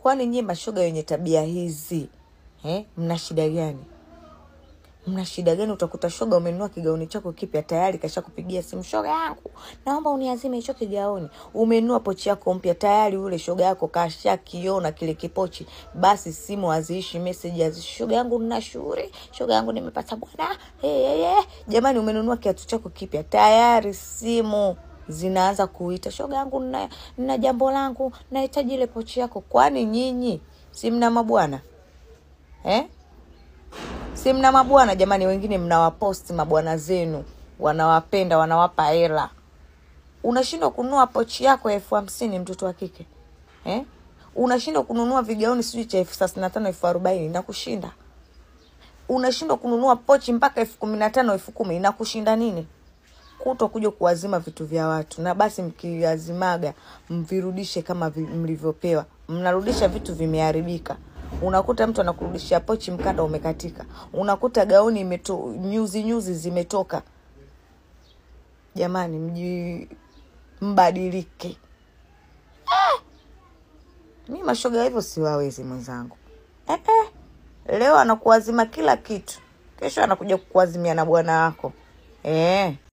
kwani nyie mashoga wenye tabia hizi eh, mna shida gani mna shida gani utakuta shoga umenunua kigauni chako kipya tayari kasha kupigia simu shoga yangu naomba uniazime hicho kigauni umenunua pochi yako mpya tayari ule shoga yako kasha kiona kile kipochi basi simu haziishi meseji haziishi shoga yangu nina shughuli shoga yangu nimepata bwana hey, hey, hey. jamani umenunua kiatu chako kipya tayari simu zinaanza kuita shoga yangu nina, nina jambo langu nahitaji ile pochi yako kwani nyinyi si mna mabwana eh? si mna mabwana jamani wengine mnawaposti mabwana zenu wanawapenda wanawapa hela unashindwa kununua pochi yako ya elfu hamsini mtoto wa kike eh? unashindwa kununua vigauni sijui cha elfu thelathini na tano elfu arobaini inakushinda unashindwa kununua pochi mpaka elfu kumi na tano elfu kumi inakushinda nini kuto kuja kuwazima vitu vya watu na basi mkiazimaga mvirudishe kama vi- mlivyopewa mnarudisha vitu vimeharibika unakuta mtu anakurudishia pochi mkanda umekatika unakuta gauni imeto, nyuzi nyuzi zimetoka jamani mji mbadilike mi mashoga hivyo siwawezi mwenzangu eh, eh. leo anakuazima kila kitu kesho anakuja kukuazimia na bwana wako eh.